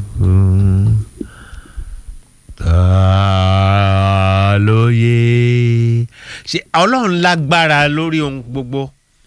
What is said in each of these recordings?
ta ló yé ṣe ọlọ́run lágbára lórí ohun gbogbo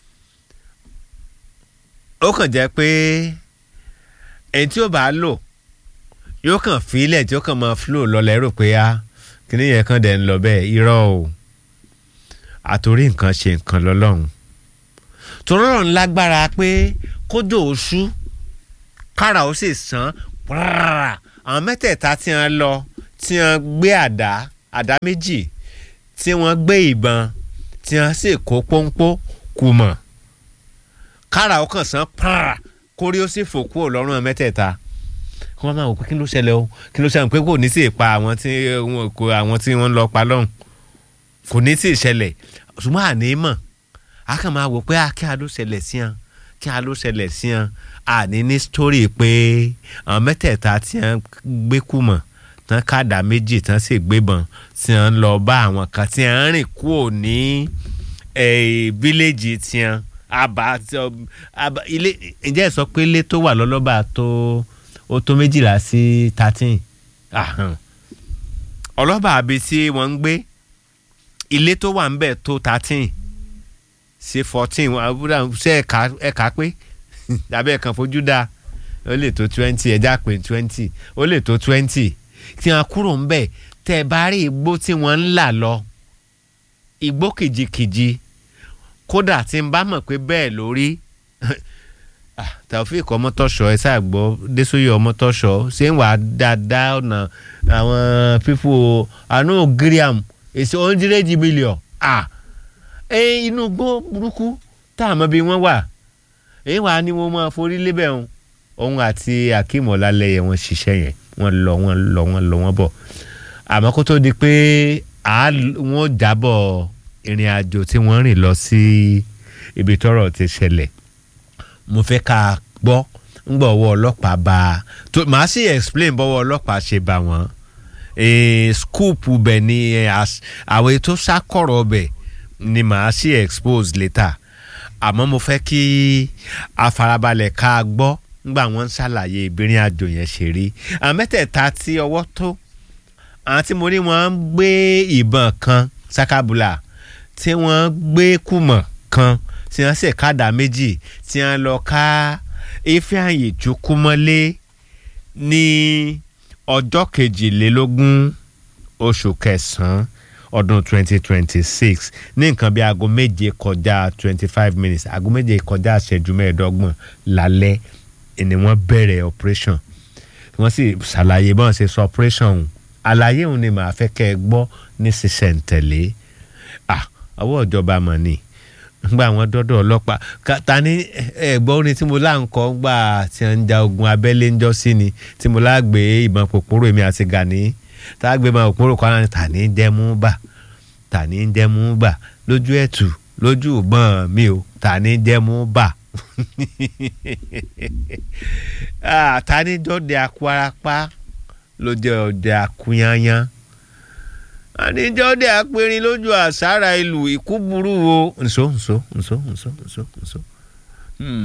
ó kàn jẹ́ pé ẹni tí ó bá lò yóò kàn fílẹ̀ tí ó kàn máa flow lọlẹ̀ rò pé á kíní yẹn kàn dẹ̀ ń lọ bẹ́ẹ̀ irọ́ o àtòrí nǹkan ṣe nǹkan lọ́lọ́run tòrọ́rọ̀ lágbára pé kójò oṣù kára ó sì sàn pàrà àwọn mẹ́tẹ̀ẹ̀ta tí wọ́n lọ tí wọ́n gbé àdá àdá méjì tí wọ́n gbé ìbọn tí wọ́n sì kó pọ́npọ́ kù mọ̀ kára ó kàn sàn pàrà kórí ó sì fò kúrò lọ́rùn àwọn mẹ́tẹ̀ẹ̀ta wọ́n máa wò pé kí ló ṣẹlẹ̀ o kí ló ṣẹlẹ̀ pé kò ní sí ìpa àwọn tí wọ́n kó àwọn tí wọ́n lọ pa lọ́hùn kò ní sí ìṣẹ̀lẹ̀ ṣùgbọ́n àní mọ̀ a kàn máa wò pé kí a ló ṣẹlẹ̀ sí wọn kí a ló ṣẹlẹ̀ sí wọn àní ní sítórì pé àwọn mẹ́tẹ̀ẹ̀ta tí wọ́n gbé kú mọ̀ tán káàdà méjì tán sì gbébọn tí wọ́n lọ bá àwọn kan tí wọ́n rìn kúrò ní fíléèjì tí wọ́n àbá ilé ǹjẹ́ ẹ sọ pé ilé tó wà lọ́lọ́ba tó ó tó méjìlá sí thirteen ọlọ́ba àbí tí wọ́n ń gbé ilé tó wà ń bẹ̀ tó thirteen sí fourteen ṣe ẹ̀ka ẹ̀ka pé tàbí ẹ̀kan fojú dáa ó lè tó twenty ẹ̀já pé twenty ó lè tó twenty tí wọ́n kúrò ń bẹ̀ tẹ́ ẹ bá rí igbó tí wọ́n ń là lọ igbó kìjikìji kódà tí n bá mọ̀ pé bẹ́ẹ̀ lórí Taofeek Ọmọtọ́ṣọ́ ẹ ṣáà gbọ́ Désòyè Ọmọtọ́ṣọ́ ṣé ń wà dáadáa ọ̀nà àwọn pípò àánú gíríàm èsì ọ̀ndírẹ́jì mílíọ̀n ẹ inú gbó burúkú tá a mọ̀ bí wọ́n wà èyí wà ní wọ́n máa forí lébẹ̀ òun òun àti Akeem Ọlálẹyẹ wọ́n ṣiṣẹ́ yẹn wọ́n lọ wọ́n lọ wọ́n lọ wọ́n bọ̀ àmọ́ kó tó di pé wọ́n jábọ̀ ìrìn àjò tí wọ́n rìn lọ sí ibi tọ́rọ̀ ti ṣẹlẹ̀ mo fẹ́ ká gbọ́ ńgbà ọwọ́ ọlọ́pàá bá a tó màá sì explain bọ́wọ́ ọlọ́pàá ṣe bá wọn scoop bẹ̀ ni àwọn ètò sákọ̀rọ̀ bẹ̀ ni màá sì expose later àmọ́ mo fẹ́ kí afarabalẹ̀ ká gbọ́ ńgbà wọ́n ń ṣàlàyé ìbìrin àjò yẹn ṣe rí àwọn mẹ́tẹ̀ẹ̀ta tí ọwọ́ tó àwọn tí mo rí wọn ń gbé ìbọn kan sakabula tí wọ́n gbé kùmọ̀ kan tí wọ́n sì kádà méjì tí wọ́n lọ ká Ifeanyi Chukwumọlé ní ọjọ́ kejìlélógún oṣù kẹsàn-án ọdún 2026 ní nǹkan bí aago méje kọjá 25 minutes aago méje kọjá ìṣẹ́jú mẹ́ẹ̀ẹ́dọ́gbọ̀n lálẹ́ ni wọ́n bẹ̀rẹ̀ operation wọ́n sì ṣàlàyé bọ́n ṣe sọ operation ọ̀hún àlàyé òun ni màá fẹ́ kẹ́ ẹ gbọ́ ní sísẹ̀ǹtẹ̀lé ah ọwọ́ ìjọba mọ̀ ni gba àwọn dọ́dọ̀ ọlọ́pàá ta ni ẹ̀gbọ́n orin tí mo lá ń kọ́ gbà tí wọ́n ń ja ogun abẹ́lé ńjọ́ sí ni tí mo lá gbé ìbọn pòpòrò èmi àti Gani tá a gbé ìbọn pòpòrò kan náà tà ní jẹ́mú bà tà ní jẹ́mú bà lójú ẹ̀tù lójú ìbọn mi ò tà ní jẹ́mú bà ta ni dọ́dẹ akwarapá ló jẹ́ ọdẹ akúnyányán àníjọ́ dé apẹ̀rin lójú àṣàrà ìlú ìkú burú o nso nso nso nso nso nso.